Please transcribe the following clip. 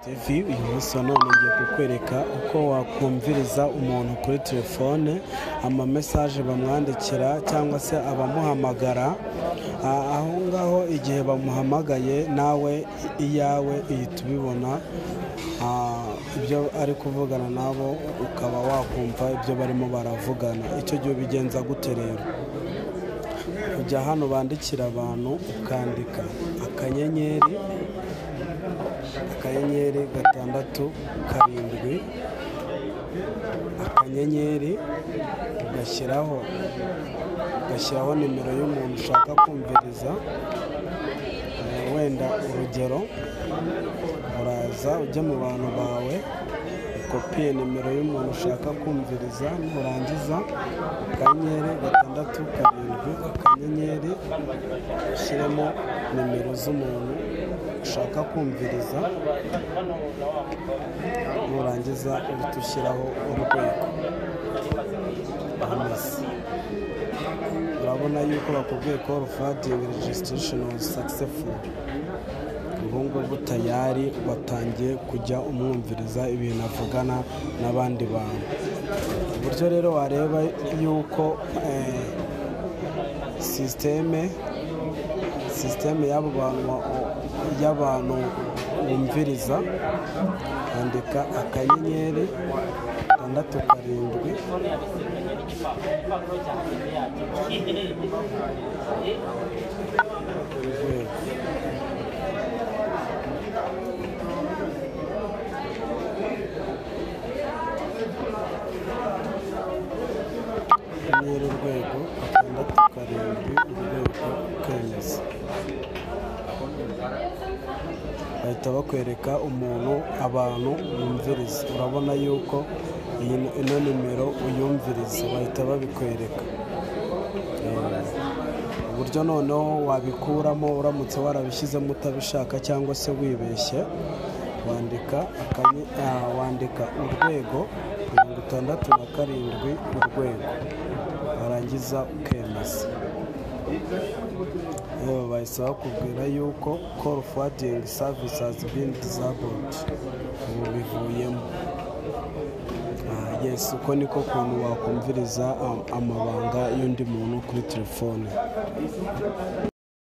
TV uyu munsi wa none ngiye kukwereka uko wakumviriza umuntu kuri telefone amamesaje bamwandikira cyangwa se abamuhamagara Ah, aho ngaho igihe bamuhamagaye nawe iyawe ihita ubibona Ah, ibyo ari kuvugana nabo ukaba wakumva ibyo barimo baravugana icyo gihe ubigenza gute rero ujya hano bandikira abantu ukandika akanyenyeri akanyenyeri gatandatu karindwi akanyenyeri ugashyiraho ugashyiraho nimero y'umuntu ushaka kumviriza Eh, wenda urugero uraza ujya mu bantu bawe ukopiye nimero y'umuntu ushaka kumviriza nurangiza akanyenyeri gatandatu karindwi akanyenyeri ushyiremo nimero z'umuntu ushaka kumviriza nurangiza uhita ushyiraho urwego amasi urabona yuko bakubwiye ko rufatingi regisitirisheni wazi sakisefuri ubu ngubu tayari watangiye kujya umwumviriza ibintu avugana n'abandi bantu uburyo rero wareba yuko eh, sisiteme sisiteme y'abo bantu wa- y'abantu wumviriza andika akanyenyeri gatandatu karindwi urwego nyiri urwego gatandatu karindwi urwego kwemeza bahita bakwereka umuntu abantu bumviriza urabona yuko iyi ino nimero uyumviriza bahita babikwereka Eh, uburyo noneho wabikuramo uramutse warabishyizemo utabishaka cyangwa se wibeshye wandika akanyi- ah, wandika urwego mirongo itandatu na karindwi urwego warangiza ukemeza yewe bahise bakubwira yuko call forwarding service has been disabled ubu bivuyemo Ah, yes uko niko kuntu wakumviriza ah, amabanga y'undi muntu kuri telefone